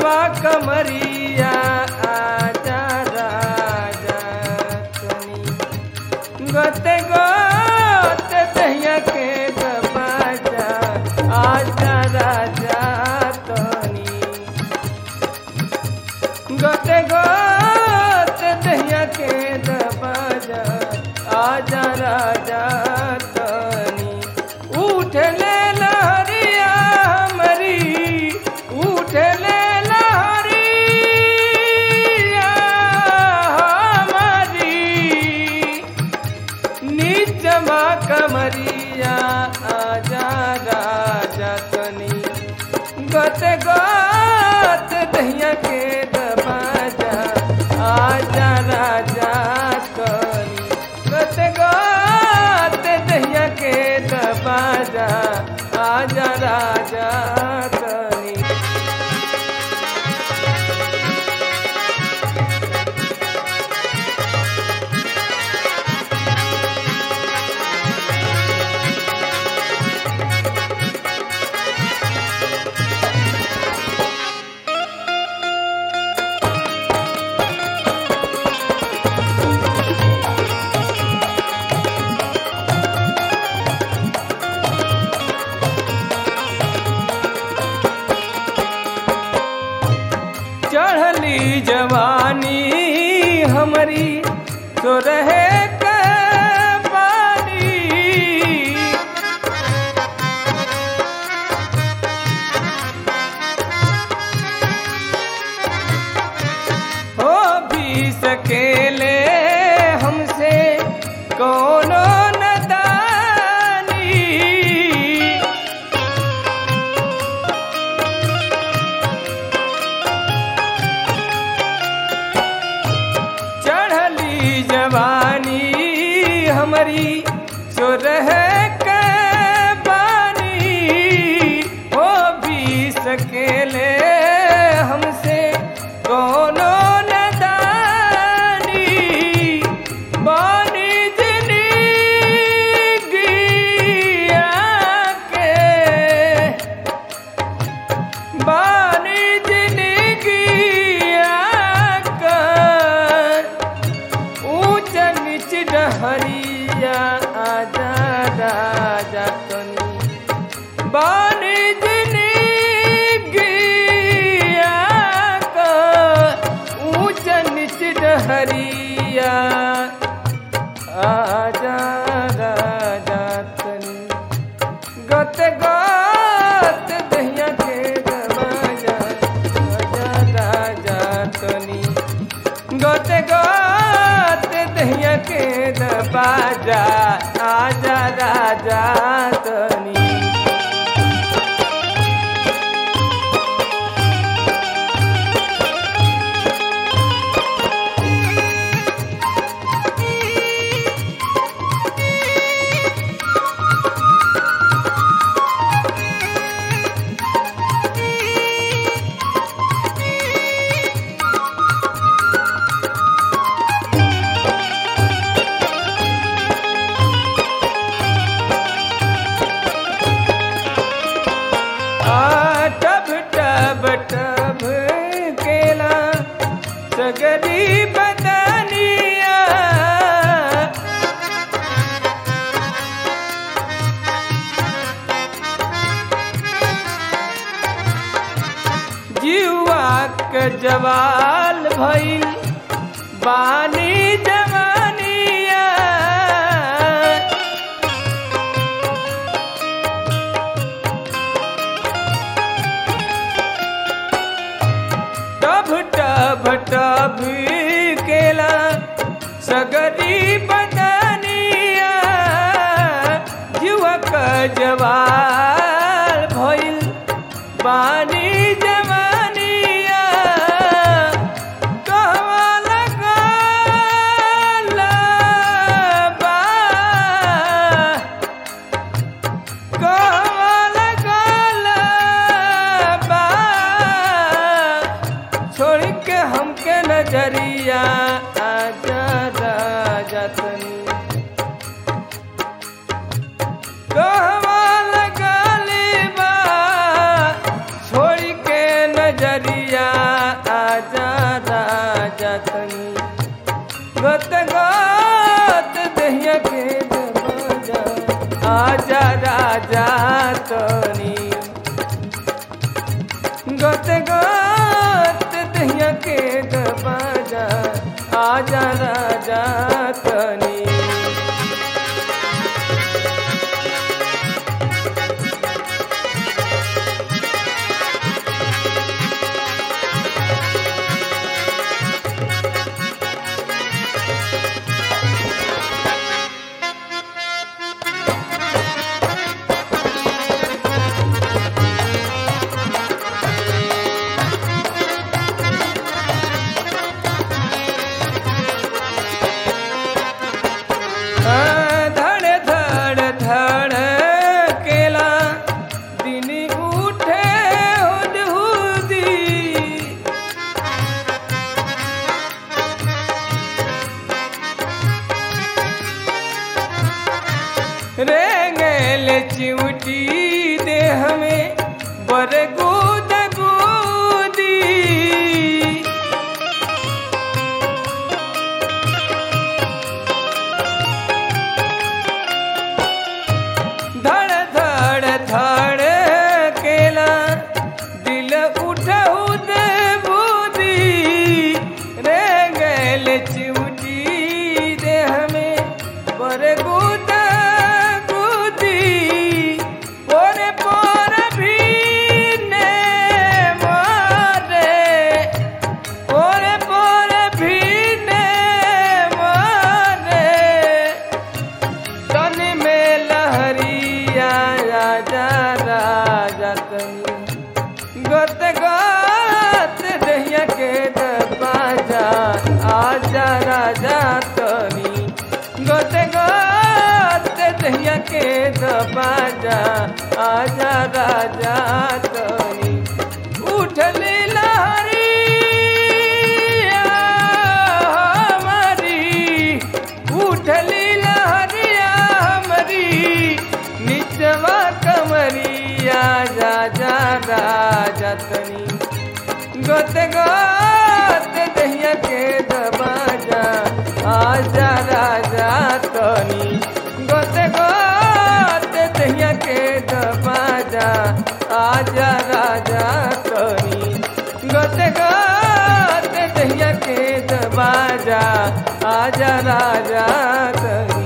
नीचवा कमरिया आजा राजा तनी गते गोते दहिया के दबाजा आजा राजा तनी गते गोते दहिया के दबाजा आजा राजा तनी उठ ले लहरिया मरी उठ ले लहरिया हमारी नीचवा कमरिया आजा राजा तनी गत गत दहिया के दबाजा आजा राजा तनी गत गत दहिया के दबाजा आजा राजा तनी चढ़ली जवानी हमारी तो रहे के पानी हो भी सकेले हमसे कोनो नदानी चढ़ली जवानी हमारी सो रह के बानी हो भी सकेले हमसे कोनो नदानी बानी जिंदगिया के बानी जिंदगिया कर ऊंच नीच डहरिया आजा राजा तनी बानी जिंदगिया कर ऊंच नीच डहरिया आजा राजा तनी गत गत दहिया के दबाजा आजा राजा तनी गत गत दहिया के दबाजा आजा राजा तनी आ टब टब टब केला सगरी बदनिया जीवा के जवाल भइल बानी जवानिया टभ टभ टभ केला सगरी बदनिया युवक जवाल भइल बानी जवानिया कहवा लगल बा कहवा लगल बा छोड़ के हमके नजरिया आजा राजा तनी कहवा लगल बा छोड़ के नजरिया आजा राजा तनी गत गत दहिया के दरवाजा आजा राजा तनी गत गत दहिया के दरवाजा आजा राजा तनी धड़ धड़ धड़ केला दिन उठे हुदहुदी रेंगल चिमटी दे हमें बर गुद गुदी धड़ धड़ धड़ केला दिल उठऊ दे बूदी रे गैल चिमटी दे हमें बर गुद गुदी ओरे पर भी ने मारे ओरे पर भी ने मारे तन में लहरिया राजा राजा तनी गत गत दहिया के दरवाजा आजा राजा तनी गत गत दहिया के दरवाजा आजा राजा तनी उठली लहरिया हमारी उठली लहरिया हमारी निचवा कमरिया जा जा राजा तनी गत गत दहिया के दबाजा आजा राजा तनी गत गत दहिया के दबाजा आजा राजा तनी गत गत दहिया के दबाजा आजा राजा तनी